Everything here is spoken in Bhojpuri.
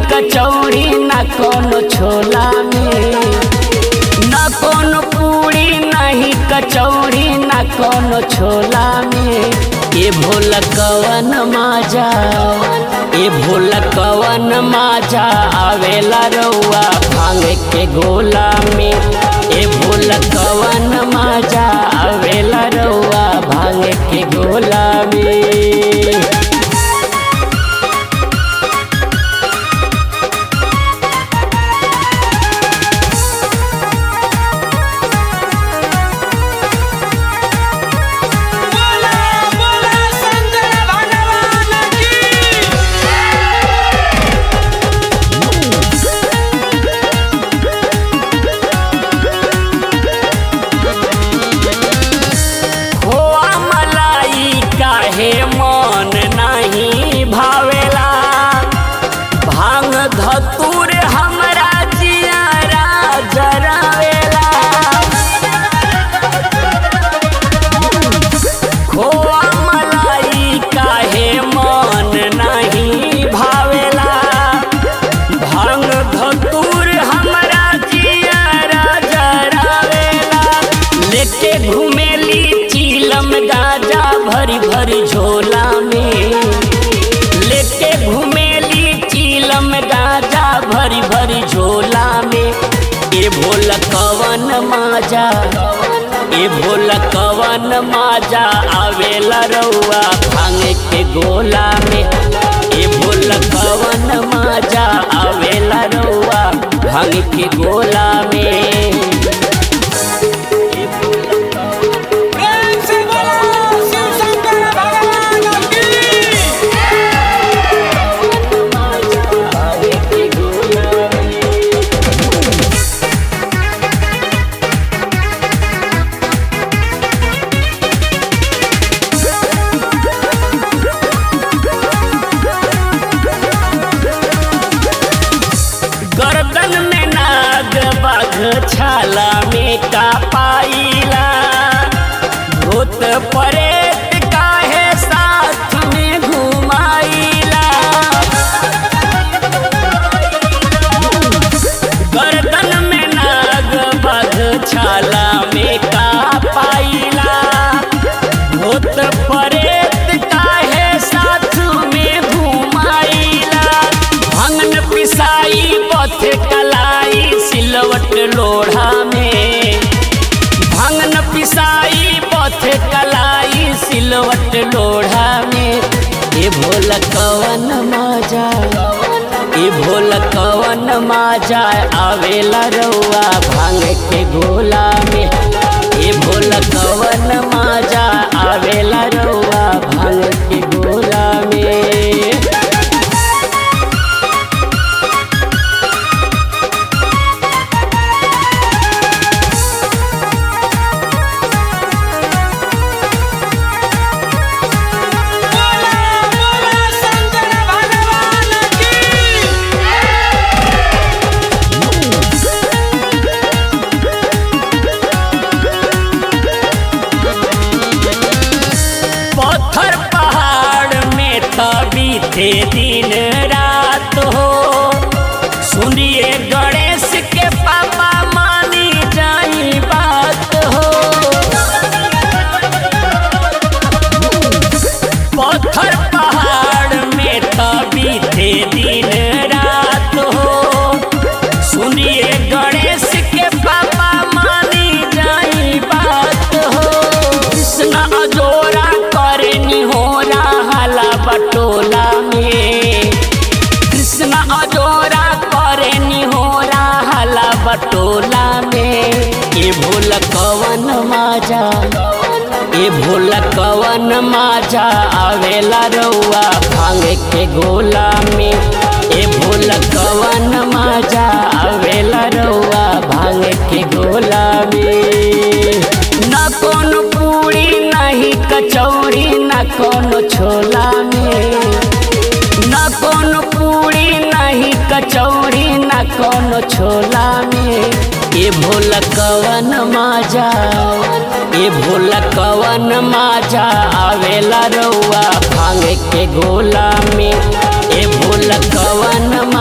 कचौड़ी न कोनो छोला में न कोनो पूरी नहीं कचौड़ी न कोनो छोला में ए भोला कवन माजा ए भोला कवन माजा आवेला रउआ भांग के गोला में ए भोला कवन माजा आवेला रउआ भांग के गोला में बोला बोला शंकर भगवान की खोआ मलाई काहे मन नहीं भावेला भांग धतूर हमरा जियारा जरावेला खोआ मलाई काहे मन नहीं भावेला भांग धतूर हमरा जियारा जरावेला लेके घुमेली चीलम गाजा भरी भरी झोला में लेके घुमेली चीलम गाजा भरी भरी झोला में ए भोला कवन माजा ए भोला कवन माजा आवेला रउआ भांग के गोला में ए भोला कवन माजा आवेला रउआ भांग के गोला में प्रेम से बोला शिव शंकर भगवान की गर्दन में नाग बाघ छाला में का पाइला भूत परेत काहे साथ में घुमाइला गर्दन में नाग बाघ छाला में का पाइला भूत परेत काहे साथ में घुमाइला भंगन पिसाई पथ कलाई सिलवट लोढ़ा में भंगन पिसाई पथ कलाई सिलवट लोढ़ा में ए भोल कवन माजा ए भोल कवन माजा आवेला रउआ भांग के गोला में ए भोल कवन माजा आवेला रउआ भांग के गोला में बोला बोला शंकर भगवान की पत्थर पहाड़ में तभी थे दिन रात हो सुनिए गणेश के पापा मानी जाई बात हो पत्थर पहाड़ में तभी थे दिन रात हो सुनिए गणेश के पापा मानी जाई बात हो कृष्ण अजोरा करे निहोरा हाला बटोला में कृष्ण अजोरा करे निहोरा हाला बटोला में ए भोल कवन माजा ए भोला कवन माजा आवेला रउआ भांग के गोला में ए भोला कवन माजा आवेला रउआ भांग के गोला में न कोनो पूरी नहीं कचौड़ी न कोनो छोला में न कोनो पूरी नहीं कचौड़ी न कोनो छोला में ए भोला कवन माजा ए भोला कवन माजा आवेला रउआ भांग के गोला में ए भोला कवन